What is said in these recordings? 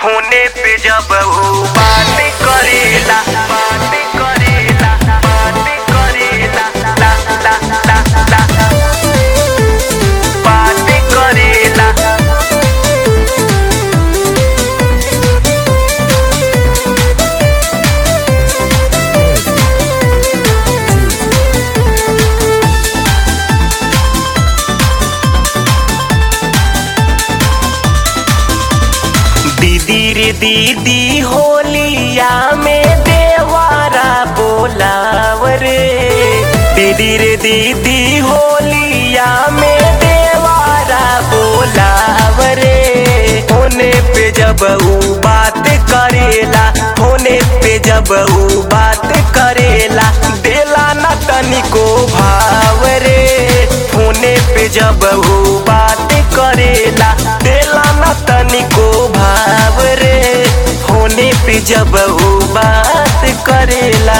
होने पे जब वो बात करेला बात करेला बात करेला ला ला ला ला बात करेला दीदी रे दीदी होलिया में देवारा बोलाव रे दीदी रे दीदी होलिया में देवारा बोलाव रे होने पे जब ऊ बात करेला होने पे जब ऊ बात करेला देला न तनिको भाव रे होने पे जब ऊ बात करेला देला न तनिको भाव रे होने पे जब ऊ बात करेला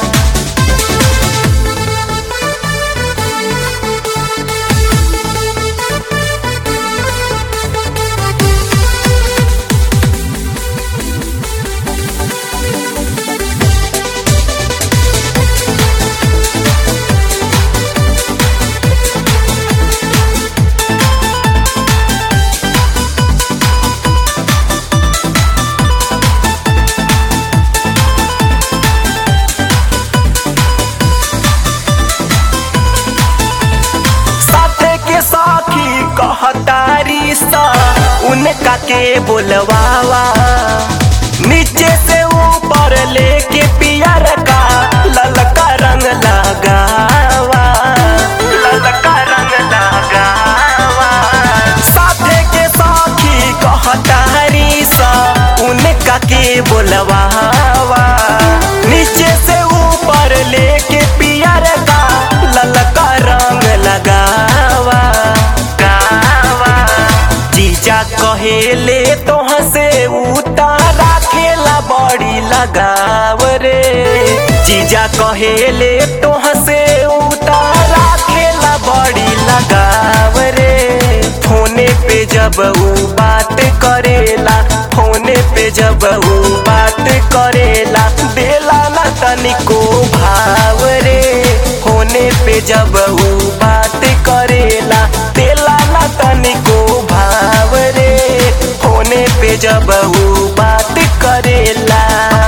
साथे के साखी कहतारी सा उनका के बोलवावा नीचे से ऊपर लेके पियर का ललका रंग लगावा ललका रंग लगावा साथे के साखी कहतारी सा उनका के बोलवावा नीचे से ऊपर लेके पियर का ललका रंग लगावा गावा जीजा कहेले तोह से उतारा खेला बड़ी लगाव रे जीजा कहेले तोह से उतारा खेला बड़ी लगाव रे फोने पे जब ऊ बात करेला फोने पे जब ऊ बात करेला देला ना तनिको भाव रे होने पे जब ऊ बात करेला देला ना तनिको भाव रे होने पे जब ऊ बात करेला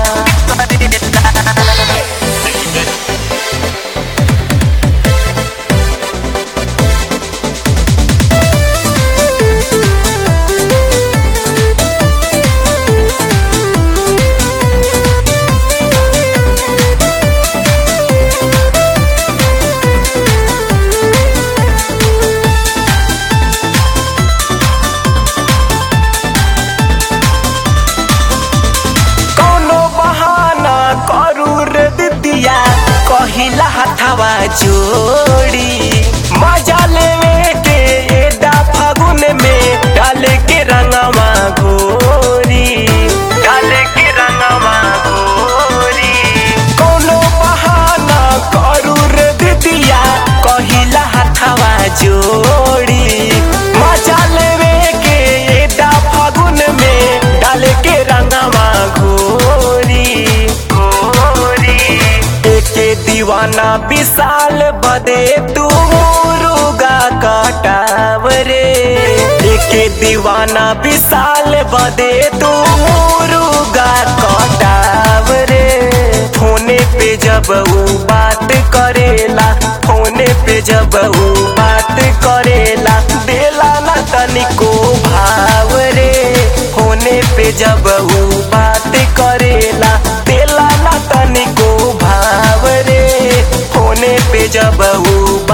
कौनो बहाना करू रे दिदिया कहिला हथवा जोड़ी मजा लेवे के एडा फागुन में डाले के रंगवा गोरी डाले के रंगवा गोरी कौनो बहाना करू रे दिदिया कहिला हथवा जोड़ी मजा लेवे के एडा फागुन में डाले के रंगवा घोरी घोरी एके दीवाना विशाल बदे तू मुरुगा कटाव रे एके दीवाना विशाल बदे तू मुरुगा कटाव रे फोने पे जब ऊ बात करेला फोने पे जब ऊ बात करेला देला ना तनिको भाव रे होने पे जब ऊ बात करेला देला ना तनिको भाव रे होने पे जब ऊ